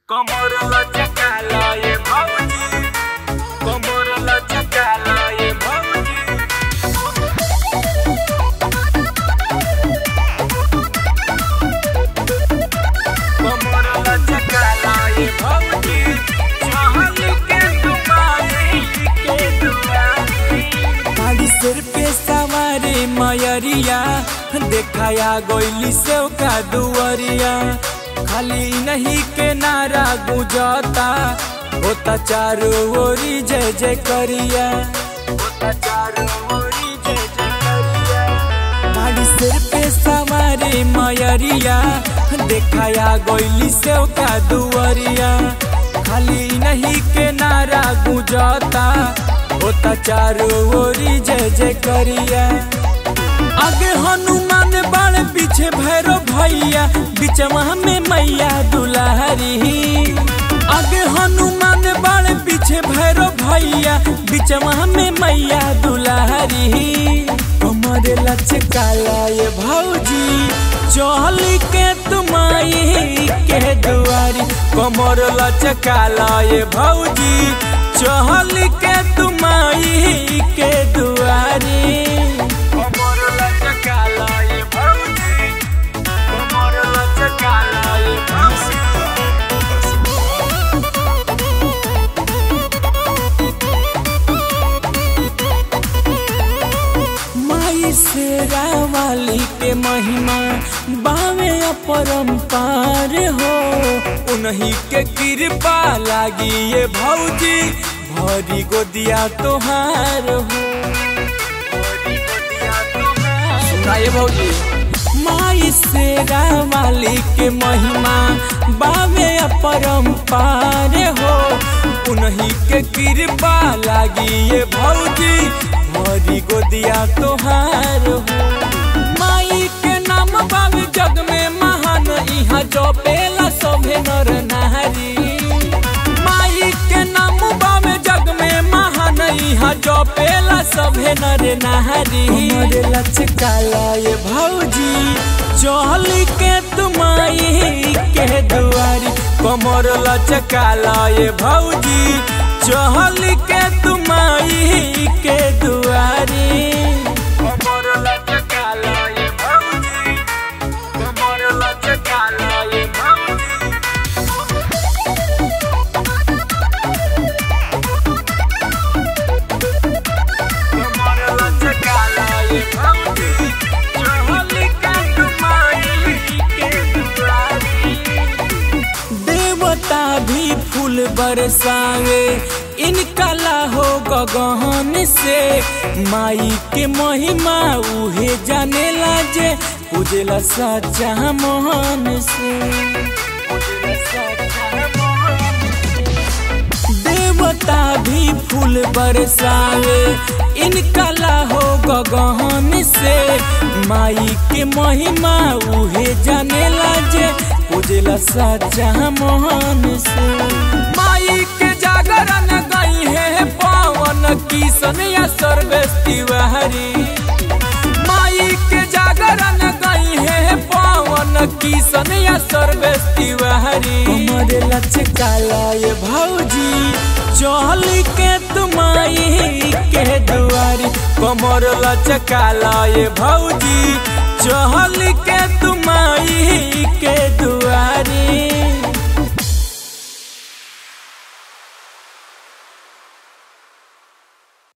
कमर लचकाला ये भौजी कमर लचकाला ये भौजी कमर लचकाला ये भौजी चहल के तुम्हारी के दुआरी खाली सिर पे सवारे मयरिया देखाया गोइली से का दुआरिया खाली नहीं के नारा गुजता होता चारों ओरी जय जय करिया होता चारों ओरी जय जय करिया खाली सिर पे सवारे मयरिया देखाया गोइली से का दुआरिया खाली नहीं के नारा गुजता होता चारों ओरी जय जय करिया आगे हनुमान बाण पीछे भैरव भैया बिचवा में मैया दुलारी आगे हनुमान बाण पीछे भैरव भैया बिचवा में मैया दुलारी हमारे लचकाला ये भौजी चल के तुमाई के दुआरी कमर लचकाला ये भौजी चहल के तुमाई के दुआरी कमर लचकाला ये भौजी कमर लचकाला ये भौजी माई शेरा वाली के महिमा बावे अपरंपार हो उन्हीं के कृपा लागी ये भौजी भरी गोदिया तोहार हो भरी गोदिया तोहार। सुनाइए भौजी माई शेरा वाली के महिमा बावे अपरंपार हो उन्हीं के कृपा लागी ये भौजी भरी गोदिया तोहार हो माई के नाम बावे जग में महान यहाँ जपेला सभे नर नारी माई के नाम बावे जग में महान यहाँ जपेला सभे नर नारी हमारे लचकाला ये भौजी चल के तुमाई के दुआरी कमर लचकाला ये भौजी चहल के तुमाई के दुआरी कमर लचकाला ये भौजी कमर लचकाला ये भौजी कमर लचकाला ये भौजी चहल के तुम्हारी के दुआरी देवता भी फूल बरसावे इनका लाहो गगन से माई के महिमा उहे जानेला जे पूजेला सच्चा मोहन से पूजेला सच्चा मोहन से। देवता भी फूल बरसावे इनका लाहो गगन से माई के महिमा उहे जानेला जे पूजेला सच्चा मोहन से माई के जागरण गई है पावन किशन या सर्वेश तिवारी माई के जागरण गई है पावन किशन या सर्वेश तिवारी हमारे लचकाला ये भौजी चल के तुमाई के दुआरी कमर लचकाला ये भौजी चहल के तुमाई के दुआरी